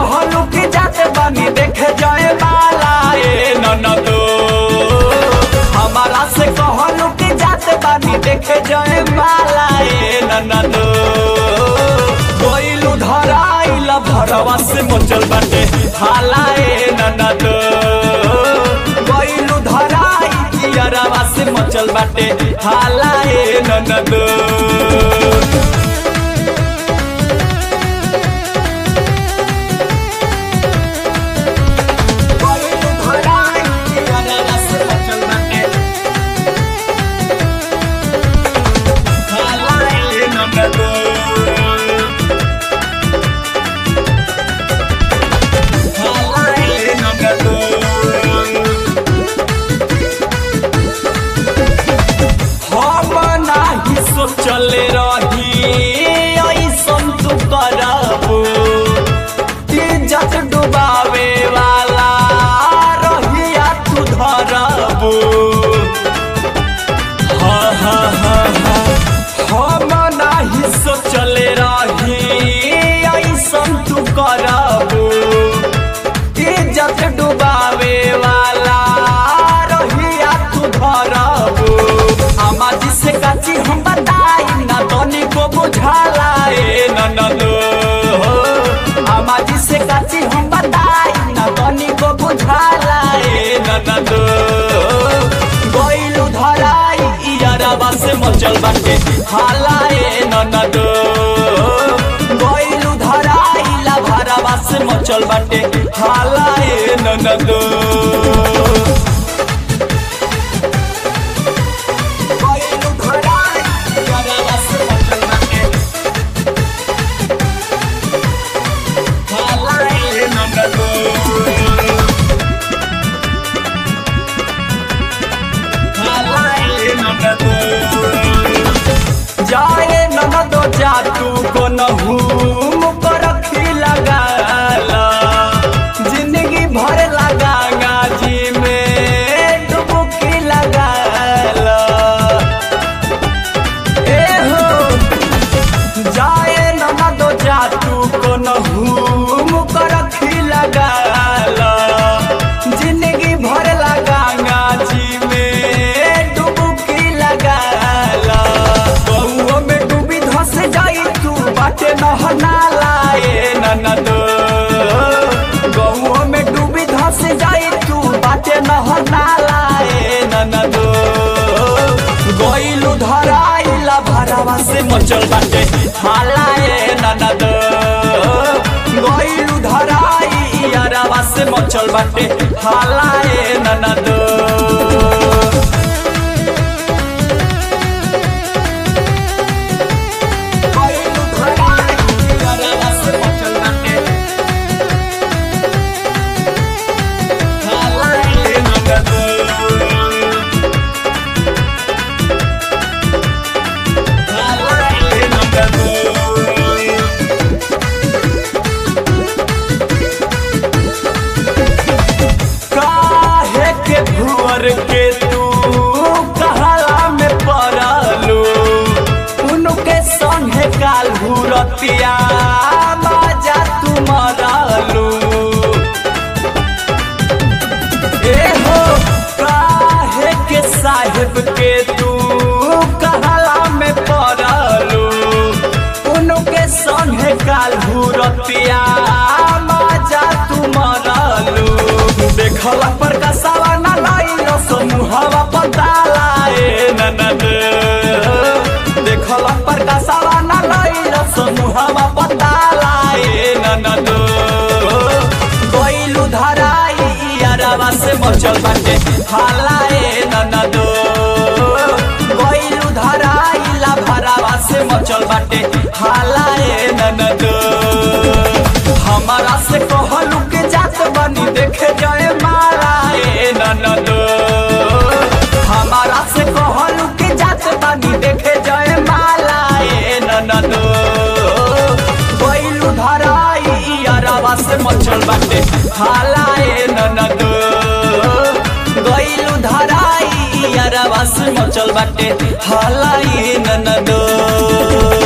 कहलू कि जाते बानी देखे जाए माला ए ननदो हमारा से कहलू कि जाते बानी देखे जाए माला ए ननदो कोइलू धराइल भरवा से मचल बाटे हाला ए ननदो कोइलू धराई कियरवा से मचल बाटे हाला ए ननदो कोइलू धराई कियरवा से मचल बाटे हाला ए ननदो हाला ए ननदो हम नाही सोचले रही ऐसन तू करबू इज्जत डुबावे वाला रहिया तू धरबू हाँ हाँ हाँ हाँ हम नाही सोचले रही ऐसन तू करबू इज्जत डुबावे वाला रहिया तू धरबू आमा जी से काची हम बताई ना तनी को बुझाला ए ननदो आमा जी से काची हम बताई ना तनी को बुझाला ए ननदो गोइलू धराई इयारबा से मचल बाटे हाला ए ननदो गोइलू धराई ला भरवा से मचल बाटे हाला ए ननदो कोइलू धराई इयारबा से मचल बाटे हाला ए ननदो जाए ननदो जा तू को नहूम पर रखी लगाला जिंदगी भर लगा गाजी में डुबकी लगाला ए हो जाए ननदो जा तू को नहूम पर रखी लगाला जिंदगी भर लगा गाजी में डुबकी लगाला बहुओ में डूबी धस जाई तू बाटे नहना लाए ननदो गहुओ में डूबी धस जाई तू बाटे नहना लाए ननदो गइलू धराइला भरवा से मचल बाटे हालाए ननदो गइलू धराई यारवा से मचल बाटे हालाए ननदो कोइलू धराई यारवा से मचल बाटे हालाए ननदो हालाए ननदो काहे के भुअर के तू कहला में पड़लू उनके संगे काल भूरतिया बाजा तू मरलू ए हो काहे के साहेब के तू कहला में पड़लू उनके संगे काल भूरतिया बाजा तू मरलू देखला पर कसावा ना लाइलो समूहवा पताला ए ननद देखला पर कसावा ना लाइलो समूहवा पताला ए ननद गइलू धराई यारवा से मचल बाटे हाला ए ननद गइलू धराई ला भरावा से मचल बाटे हाला ए ननद हमारा से कहलू के जात बनी देखे जाए माला ए ननद हमारा से कहलू के जात बनी देखे जाए माला ए ननद गइलू धराई यारवा से मचल बाटे हाला ए ननद गइलू धराई यारवा से मचल बाटे हाला ए ननद